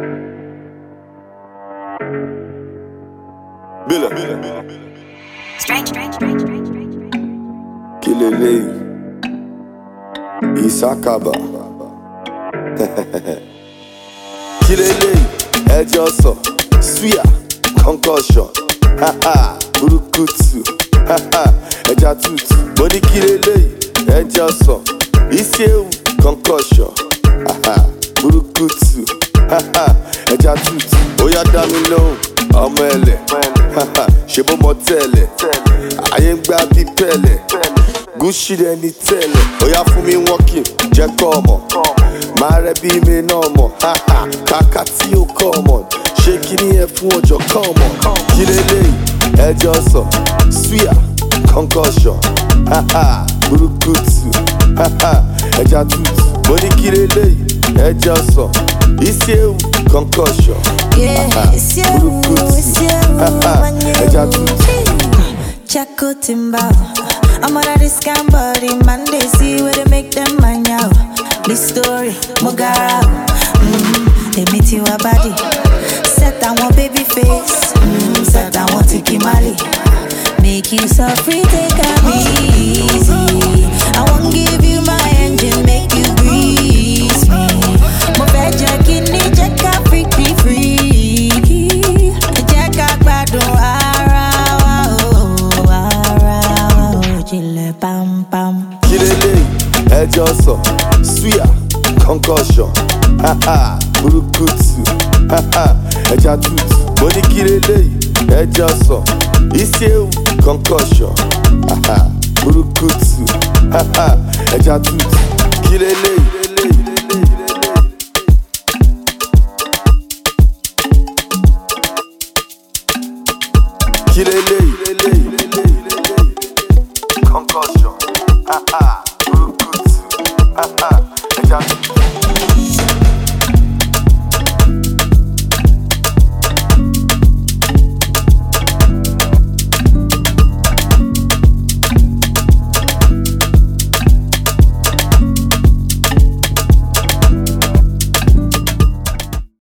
Bila. Strange, strange, strange, strange, strange, strange. Kilele. Isakaba. Kilele. Ẹjọ́ sọ. Suya. Concussion. Haha. Burukutu. Haha. Ẹja tutu. Mo ní kilele. Ẹjọ́ sọ. Isewu. Concussion. Haha. Burukutu. Haha. Ẹja tutu. Ó yá dá mi lóhùn. Ọmọ ẹlẹ̀. Haha. Ṣé bó mọ tẹ́lẹ̀? Ayé ń gbá bí pẹ̀lẹ̀. Gúúsì rẹ̀ ní tẹ́lẹ̀. Ó yá fún mi wọ́kì. Jẹ́ kọ́ ọmọ. Máa rẹ bí mi náà mọ̀. Haha. Kàkà tí ó kọ́ ọmọ. Ṣé kí ni ẹ fún ọjọ́ kọ́ ọmọ? Kí leléyìí? Ẹjọ́ sọ. Suya. Concussion. Haha. Burukutu. Haha. Ẹja tútù. Mo ní kí leléyìí? Ẹjọ́ sọ. Isewu. Concussion. Yeah, Haha. it's you, Burukutu. it's you, Haha. man, you. Ẹja tútù. Chaco Timba. I'm out of this scam body, man. They see where they make them man out. This story, Mogara. Mm-hmm. They meet you a body. Set that one baby face. Mm, set that one tiki mali. Make you so free, take a easy. I won't give you my engine, make you grease me. Mo fẹ́ jẹ́ kí ni jẹ́ ká freaky freaky. Jẹ́ ká gbádùn ara wa o, ara wa o. Jìnlẹ̀ pampam. kí leléyìí ẹjọ́ sọ suya concussion haha burukutu haha ẹja tútù mo ní kí leléyìí ẹjọ́ sọ isewu concussion haha burukutu haha ẹja tútù kí leléyìí. kí leléyìí concussion haha burukutu haha